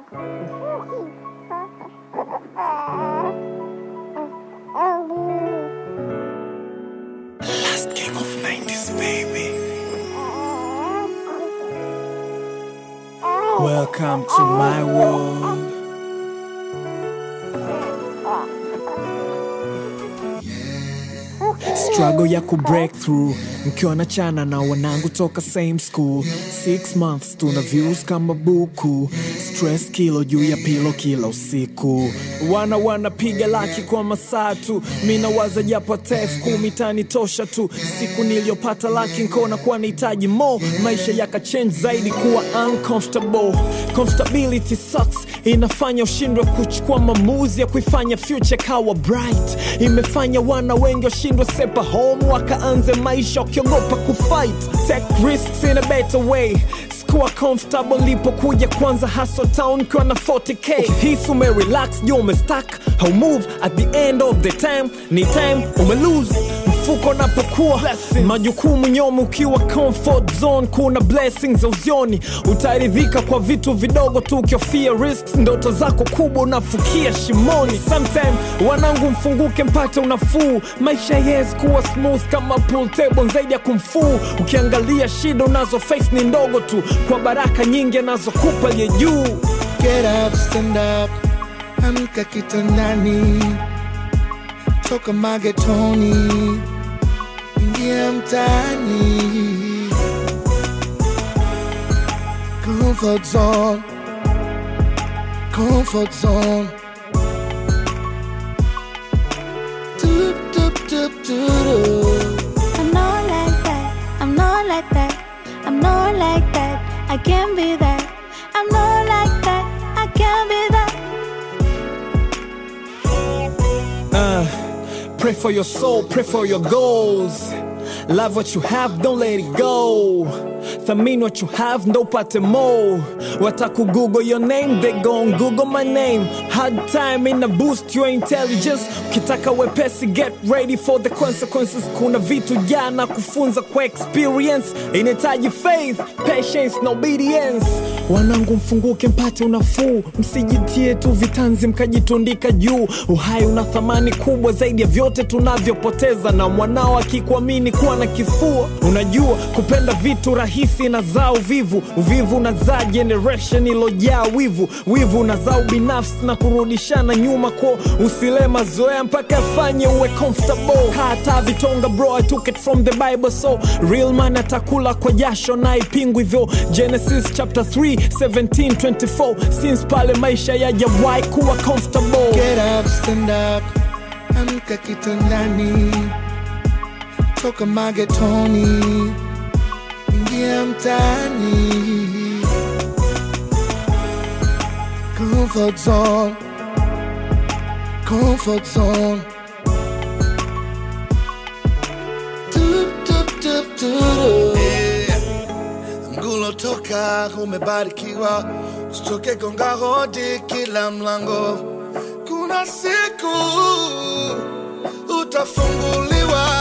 Last king of 90s, baby. Welcome to my world. struggle ya ku break through mkiwa na chana na wanangu toka same school six months tuna views kama buku stress kilo juu ya pilo kila usiku wana wanapiga laki kwa masaa tu mi nawaza japo tef kumi tani tosha tu siku niliyopata laki nkona kuwa nahitaji mo maisha yakachange zaidi kuwa uncomfortable comfortability sucks inafanya ushindwe kuchukua maamuzi ya kuifanya future kawa bright imefanya wana wengi washindwe sepa home wakaanze maisha wakiogopa kufight take risks in a better way kuwa comfortable lipokuja kwanza hustle town kiwa na 40k hisi umerelax juu umestack how move at the end of the time ni time umelose mfuko napokuwa majukumu nyomi ukiwa comfort zone kuna blessings za uzioni utaridhika kwa vitu vidogo tu ukiofia risks ndoto zako kubwa unafukia shimoni sometime wanangu mfunguke mpate unafuu maisha yes kuwa smooth kama pool table zaidi ya kumfuu ukiangalia shida unazo face ni ndogo tu kwa baraka nyingi anazokupa aliye juu Get up, stand up, amka kitandani, toka magetoni, ingia mtaani. Comfort zone, comfort zone. Doop, doop, doop, doop. I'm not like that. I'm not like that. I'm not like that. I can't be that. I'm not like that. I can't be that. Pray for your soul, pray for your goals. Love what you have, don't let it go. Thamini what you have, ndo upate more. Wataku Google your name, they gon' Google my name. Hard time in a boost your intelligence. Ukitaka wepesi, get ready for the consequences. Kuna vitu jana kufunza kwa experience. Inahitaji faith, patience na obedience. Wanangu mfunguke mpate unafuu, msijitie tu vitanzi mkajitundika juu. Uhai una thamani kubwa zaidi ya vyote tunavyopoteza, na mwanao akikuamini kuwa na kifua. Unajua kupenda vitu rahisi na zaa uvivu, uvivu unazaa generation ilojaa wivu, wivu unazaa ubinafsi na kurudishana nyuma kwa usile mazoea mpaka afanye uwe comfortable. Hata vitonga bro, I took it from the Bible, so real man atakula kwa jasho na ipingwi hivyo. Genesis chapter 3 17 24 since pale maisha yajawahi kuwa comfortable. Get up, stand up, amka kitandani, toka magetoni, ingia mtaani. Comfort zone, comfort zone. Doop, doop, doop, doop. Yeah. Mgulo toka umebarikiwa, usitoke gonga hodi kila mlango. Kuna siku utafunguliwa